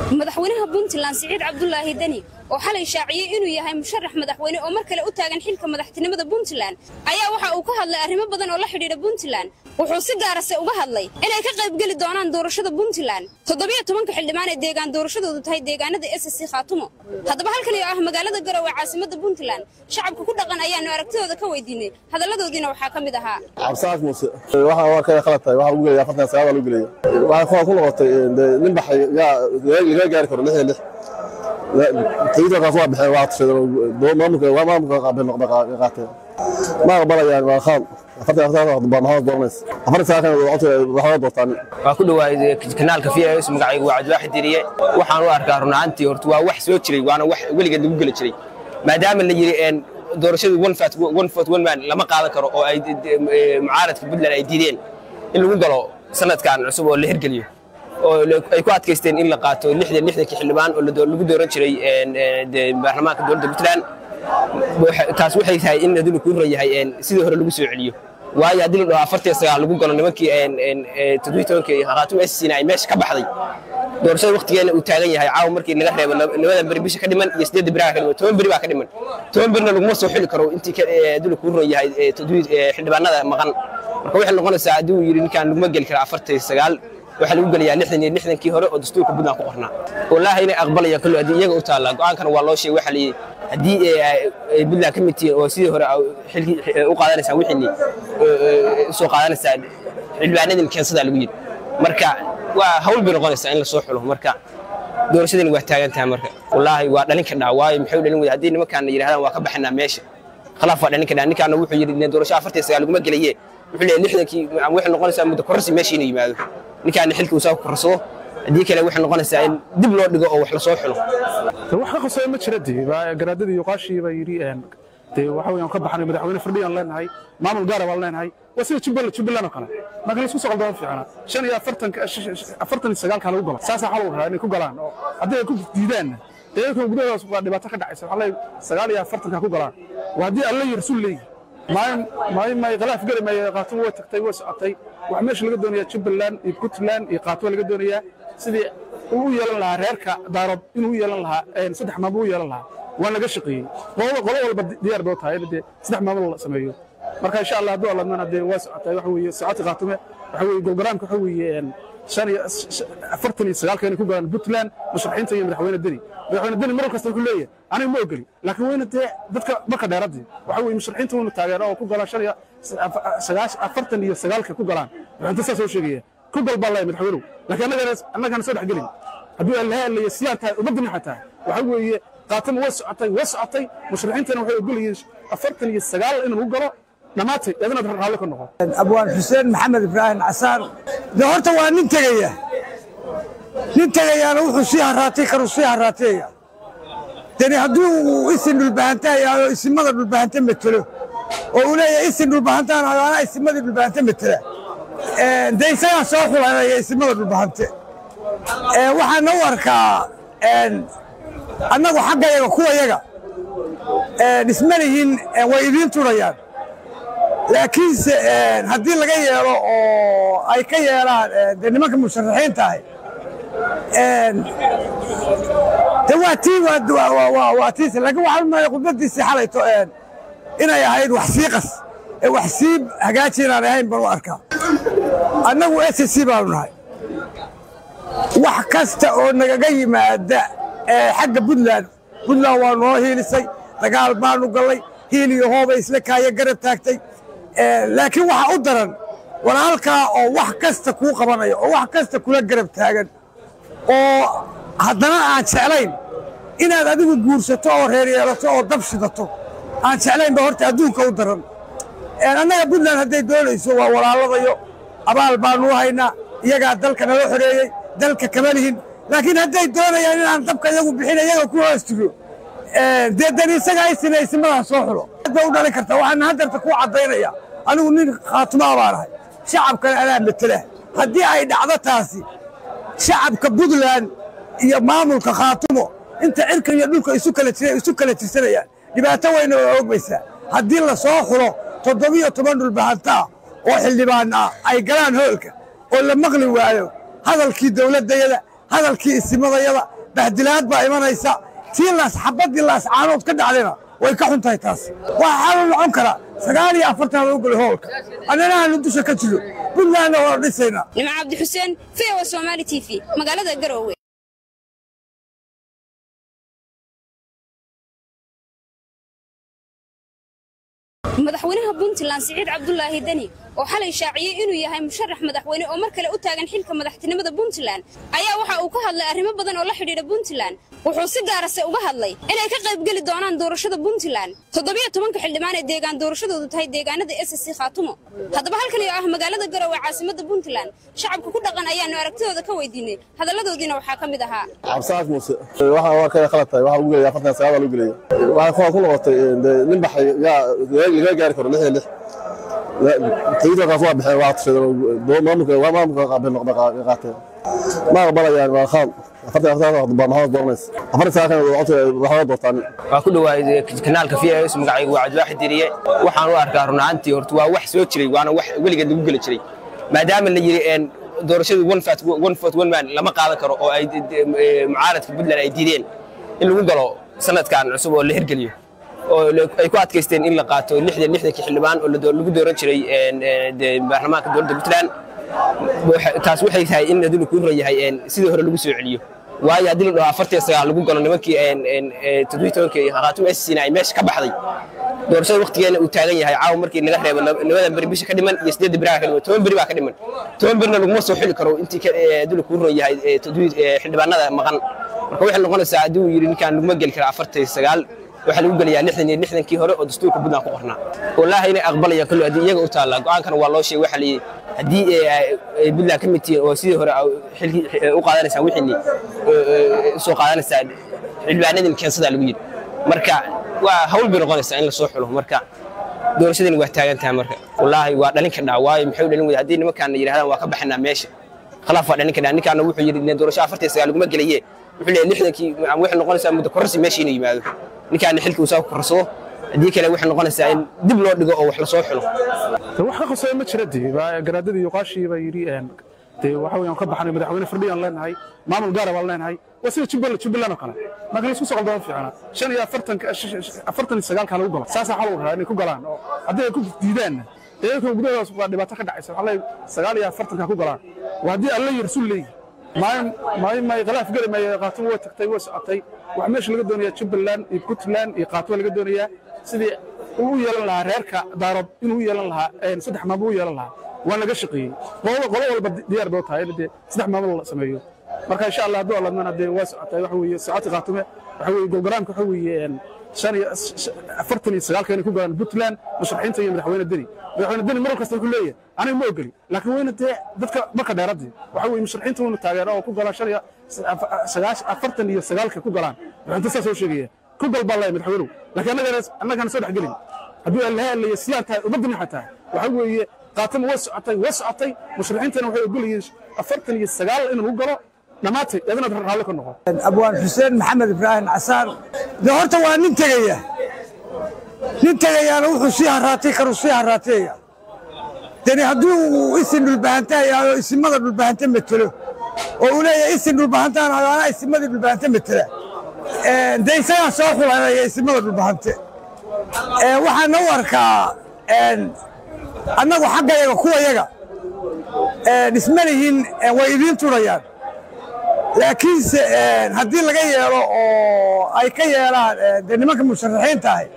madaxweynaha puntland siciid cabdulaahi deni oo xalay shaaciyey inuu yahay musharax madaxweyne oo mar kale u taagan xilka madaxtinimada puntland ayaa waxa uu ka hadlay arrimo badan oo la xidhiidha puntland wuxuu si gaarase uga hadlay inay ka qaybgeli doonaan doorashada puntland toddobiyo tobanka xildhibaan ee deegaan doorashadoodu tahay deegaanada s c khaatumo haddaba halkani oo ah magaalada garowe caasimada puntland shacabka ku dhaqan ayaanu aragtidooda ka weydiinay hadalladoodiina waxaa ka mid ahaa cabsaas muuse waxaa waa kale khalad tahay waxaa lagu gelaya afartan sagaal baa lagu gelaya waxaa ku noqotay nin baxay laga gaari karo lix iyo lix tayidakaas waa baxeen waa tashadeen maamulka waa maamulka qaateen ma aqbalayaan waa khaan afartan afartan baa maxamed dooranaysa afartan sagaal kan waxaa doortaan waa ku dhawaay kanaalka v s magacaygu waa cabdiwaaxid diriye waxaan u arkaa runaantii horta waa wax soo jiray waana wax weligeed lagu geli jiray maadaama la yiri doorashadu one fort one man lama qaadan karo oo ay mucaaradka puntland ay diideen in lagu galo sanadkan cusub oo la hirgeliyo oo ay ku adkaysteen in la qaato lixdan lixdankii xildhibaan oo lagu dooran jiray baarlamaanka dowladda puntland taas waxay tahay in adinu kuu ran yahay sidii hore lagu soo celiyo waayo haddii la dhaho afartii sagaal lagu galo nimankii toddobiyi tobankii khaatuma esina ay meesha ka baxday doorashada waqtigeena uu taagan yahay caawa markii laga reebo labadan beri bisha ka dhiman iyo sideedda beri ka dhiman toban beri baa ka dhiman toban berina laguma soo xili karo intii adinu kuu ran yahay xildhibaanada maqan marka waxay noqonaysaa haddii uu yidhi ninkaan laguma geli kara afartii sagaal waxaa lagu gelayaa lixdan iyo lixdankii hore oo dastuurka puntland ku qornaa wallaahi inay aqbalayaan kulli haddii iyaga u taallaa go'aankana waa loo sheegay waxaa layidhi haddii ay puntland ka mid tihiin oo sidii hore xilkii u qaadanaysaan wixiini soo qaadanaysaan xildhibaanadin keensadaa lagu yidhi marka waa hawl bay noqonaysaa in la soo xulo marka doorashadani waa taagan tahay marka wallaahi waa dhalin kadhaa waayo maxay u dhalin weyda haddii nimankaana yidhahdaan waa ka baxanaa meesha khilaaf waa dhalin kadhaa ninkaana wuxuu yidhi doorasho afartii sagaal laguma gelaye wuxuu leeyahay lixdankii waxay noqonaysaa muddo kororsi meesha inuu yimaado ninkaana xilka uu saa ku korsado haddii kale waxay noqonaysaa in dib loo dhigo oo wax la soo xulo wax ka qasaya ma jira dee garaadadii iyo qaashii baa yidhi dee waxa weeyaan ka baxnay madaxweyne firdhiyaan leenahay maamul gaara baan leenahay waa sida jubbaland jubbaland oo kale marka la isku soo qaldama fiicana shan iyo afartanka afartan iyo sagaalka lagu galo saasaa xal u rahaa inay ku galaan oo haddii ay ku diidaanna deegaanka gudahoodaas waa dhibaato ka dhacaysa waxaa leeyahay sagaal iyo afartanka ku galaan waa haddii alla iyo rasuul leeyihi maayo maayo khilaaf geli maayo qaatumo way tagtay way socotay wax meesha laga doonayaa jubbaland iyo puntland iyo qaatumo laga doonayaa sidii uu u yeelan lahaa reerka daarood inuu u yeelan lahaa saddex maamul u yeelan lahaa waa laga shaqeeyey qolo qolo walba diyaar boo tahay in dee saddex maamul la sameeyo marka insha allah hadduu alladmana dee waa socotay waxa weeye socoti qaatume waxa weeye golgaraamka waxa weeye shan iyo afartan iyo sagaalka inay ku galaan puntland musharaxiinta iyo madaxweyne deni madaxweyne deni mar kasta wuxuu leeyahay aniga ma ogeli laakiin weyna dee dadka marka dheeradii waxa weeye musharaxiinta waynu taageero oo ku galaan shan iyo afartan iyo sagaalka ku galaan madaxweyne saas oo sheegaya ku gal baa leeyahay madaxweynuhu laakiin annagana annagana soo dhex gelin hadduu allahaalayo sidaan tahay ummadda maxaa tahay waxa weeye qaatama way socotay way socotay musharaxiintana waxay ogol yihiin afartan iyo sagaal in lagu galo dhammaatay eedana raalli ka noqo abwaan xuseen maxamed ibraahim casaan de horta waa nin tegaya nin tegayaana wuxuu sii haraatay karuu sii haraatiyaya deni haddii uu isin dhulbahanta yaao isimada dhulbahanta metelo oo uu leeyahay isin dhulbahantaan anaa isimadii dhulbahanta metela dee isagaa soo xulanaya isimada dhulbahante waxaana u arkaa annagu xaggayaga kuwayaga dhismalihiin way idiin turayaan laakiinse haddii laga yeelo oo ay ka yeelaan de nimanka musharaxiinta ahay de waa tii waa tiis laakiin waxaan maaya khudbadiisii xalayto inay ahayd wax sii qas ee wax sii hagaaji inaan ahayn baan u arkaa annagu s c baanu nahay wax kasta oo nagaga yimaada xagga puntland puntland waa noo hiilisay dagaal baanu gallay hiil iyo hoobay isla kaaya garab taagtay laakiin waxaa u daran walaalkaa oo wax kasta kuu qabanaya oo wax kasta kula garab taagan oo haddana aan jeclayn inaad adigu guursato oo reer yeelato oo dab shidato aan jeclayn ba horta adduunka u daran annaga puntland hadday doonayso waa walaaladayo abaal baanu haynaa iyagaa dalka nala xoreeyey dalka kama lihin laakiin hadday doonayaan inaan dabka iyagu bixin iyaga ku hoostigo dee dan isagaa isina isimadaa soo xulo ba u dhalin kartaa waxaana haddarta kuu caddaynaya anigu nin khaatumaa baan ahay shacabkana anaa matela haddii ay dhacdo taasi shacabka puntland iyo maamulka khaatumo inta cirka iyo dhulka isu kala jira isu kala tirsanayaan dhibaato weyna oo ogmaysaa haddii la soo xulo toddobiyo toban dhulbahantaa oo xildhibaan ah ay galaan hoolka oo la maqli waayo hadalkii dowladdayada hadalkii isimadayada bahdilaad baa imanaysa tii laas xabaddii laas caanood ka dhacdayna way ka xun tahay taas waxaa xalu noqon kara sagaal iyo afartan lagu galo hoolka annana aanu dusha ka jiro puntlandna waa dhisaynaa nimco cabdi xuseen v o somaali t v magaalada garowe madaxweynaha puntland siciid cabdulaahi deni oo xalay shaaciyey inuu yahay musharax madaxweyne oo mar kale u taagan xilka madaxtinimada puntland ayaa waxa uu ka hadlay arrimo badan oo la xidhiidha puntland wuxuu si gaarase uga hadlay inay ka qaybgeli doonaan doorashada puntland toddobiyo tobanka xildhibaan ee deegaan doorashadoodu tahay deegaanada s c khaatumo haddaba halkan oo ah magaalada garowe caasimada puntland shacabka ku dhaqan ayaanu aragtidooda ka weydiinay hadalladoodiina waxaa ka mid ahaa cabsaas muuse waxaan waa kale khalad tahay waxaa lagu gelaya afartan sagaal baa lagu gelaya waxaa ku noqotay dee nin baxay yaa laga gaari karo lix iyo lix tayidakaas waa baxeen waa tashadeen maamulka waa maamulka qaabeen noqda qaateen ma aqbalayaan waa khalad afartan afartan baa maxamed dooranaysa afartan sagaal kan waxaa doortaan waa ku dhawaay kanaalka v s magacaygu waa cabdiwaaxid diriye waxaan u arkaa run ahaantii horta waa wax soo jiray waana wax weligeed lagu geli jiray maadaama la yiri een doorashadu one fat one fat one man lama qaadan karo oo ay mucaaradka puntland ay diideen in lagu galo sanadkan cusub oo la hirgeliyo oo ay ku adkaysteen in la qaato lixdan lixdankii xildhibaan oo lagu dooran jiray baarlamaanka dowladda puntland taas waxay tahay in aduna kuu rayahay sidii hore lagu soo celiyo waayo haddii la dhaho afartiyo sagaal lagu galo nimankii toddobiyi tobankii khaatum sina ay meesha ka baxday doorashada waktigeena uu taagan yahay caawa markii laga reebo labadan beri bisha ka dhiman iyo sideedda beri ka dhiman toban beri baa ka dhiman toban berina laguma soo xili karo intii aduna kuu ron yahay xildhibaanada maqan marka waxay noqonaysaa haddii uu yidhi ninkaan laguma geli kara afartiyo sagaal waxaa lagu gelayaa lixdan iyo lixdankii hore oo dastuurka puntland ku qornaa wallaahi inay aqbalayaan kulli haddii iyaga u taallaa go-aankana waa loo sheegay waxaa layidhi haddii ay puntland ka mid tihiin oo sidii hore xilkii u qaadanaysaan wixiini soo qaadanaysaan xildhibaanadin keensadaa lagu yidhi marka waa hawl bay noqonaysaa in la soo xulo marka doorashadani waa taagan tahay marka wallaahi waa dhalin kadhaa waayo maxay u dhalin weyda haddii nimankaana yidhahdaan waa ka baxanaa meesha khilaaf waa dhalin kadhaa ninkaana wuxuu yidhi doorasho afartiyo sagaal laguma gelaye wuxuu leeyahay lixdankii waxay noqonaysaa muddo kororsi meesha inuu yimaado ninkaana xilkii uu saa ku korsado haddii kale waxay noqonaysaa in dib loo dhigo oo wax la soo xulo wax ka qasaya ma jira dee garaadadii iyo qaashii baa yidhi dee waxa weeyaan ka baxnay madaxweyne firdhiyaan leenahay maamul gaara baan leenahay waa sida jubbaland jubbaland oo kale marka laisku soo qaldama fiicana shan iyo afartanka afartan iyo sagaalka lagu galo saasaa xal u rahaa inay ku galaan oo haddii ay ku diidaanna iyakan gudahoodas waa dhibaato ka dhacaysa waxaa leeyahay sagaal iyo afartanka ku galaan waa haddii alla iyo rasuul leeyihi maayo maayo khilaaf geli maayo qaatumo way tagtay way socotay waxaa meesha laga doonayaa jubbaland iyo puntland iyo qaatumo laga doonayaa sidii uu u yeelan lahaa reerka daarood inuu u yeelan lahaa saddex maamul u yeelan lahaa waan laga shaqeeyey qolo qolo walba diyaar bay u tahay in dee saddex maamul la sameeyo marka insha allah hadduu alladnana dee waa socotay waxa weeye socoti qaatume waxa weeye golgaraamka waxa weeye shan iyo afartan iyo sagaalka inay ku galaan puntland musharaxiinta iyo madaxweyne deni madaxweyne deni mar kasta wuxuu leeyahay aniga ma ogeli laakiin weyna dee dadka marka dheeradii waxa weeye musharaxiinta waynu taageero oo ku galaan shan iyo afartan iyo sagaalka ku galaan madaxweyne saas oo sheegaya ku gal baa laya madaxweynuhu laakiin annagana annagana soo dhexgelin hadduu allahaalayo siyaan tahay ummadda maxay tahay waxa weeye qaatama way socotay way socotay musharaxiintana waxay ogolayeen afartan iyo sagaal in lagu galo dhammaatay adinaad raalli ka noqon abwaan xuseen maxamed ibraahim casaan de horta waa nin tegaya nin tegayaana wuxuu sii haraatay karuu sii haraatayaya deni haddii uu isin dhulbahantahayaao isimada dhulbahante metelo oo uu leeyahay isin dhulbahantaan ayo anaa isimadii dhulbahante metela dee isagaa soo xulanaya isimada dhulbahante waxaana u arkaa annagu xaggayaga kuwayaga dhisma lihiin way idiin turayaan laakiinse haddii laga yeelo oo ay ka yeelaan dee nimanka musharaxiinta ahi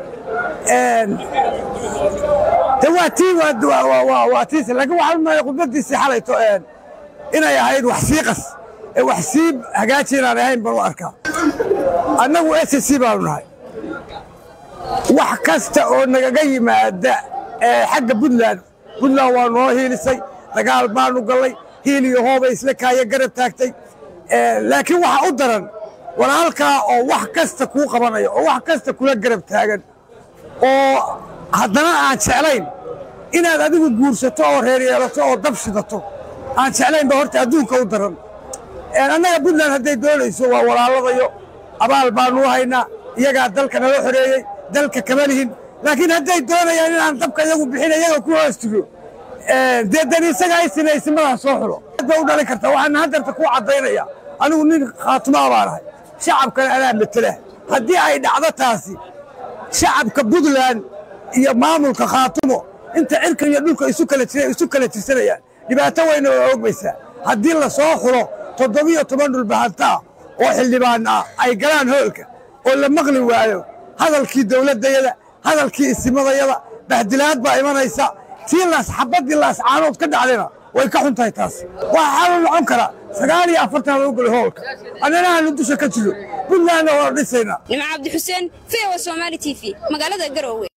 de waa tii waa tiis laakiin waxaa umaya khudbadiisii xalayto inay ahayd wax sii qas ee wax sii hagaaji inaan ahayn baan u arkaa annagu s c baanu nahay wax kasta oo nagaga yimaada xagga puntland puntland waa noo hiilisay dagaal baanu gallay hiil iyo hoobay isla kaaya garab taagtay laakiin waxa u daran walaalkaa oo wax kasta kuu qabanaya oo wax kasta kula garab taagan oo haddana aan jeclayn inaad adigu guursato oo reer yeelato oo dab shidato aan jeclayn ba horta adduunka u daran annaga puntland hadday doonayso waa walaaladayo abaal baanu haynaa iyagaa dalka nala xoreeyey dalka kama lihin laakiin hadday doonayaan inaan dabka iyagu bixin iyaga ku hoostigo dee dan isagaa isina isimadaa soo xulo ba u dhalin karta waxaana haddarta kuu caddaynaya anigu nin khaatumaa baan ahay shacabkana anaa matela haddii ay dhacdo taasi shacabka puntland iyo maamulka khaatumo inta cirka iyo dhulka isu kala jira isu kala tirsanayaan dhibaato weyna waa ogmaysaa haddii la soo xulo toddobiyo toban dhulbahanta ah oo xildhibaan ah ay galaan hoolka oo la maqli waayo hadalkii dowladdayada hadalkii isimadayada bahdilaad baa imanaysa tii laas xabaddii laascaanood ka dhacdayna way ka xun tahay taas waxaa xalu noqon karaa sagaal iyo afartan lagu galo hoolka annana aanu dusha ka jiro puntlandna waa dhisaynaa nimco cabdi xuseen v o somaali t v magaalada garoowe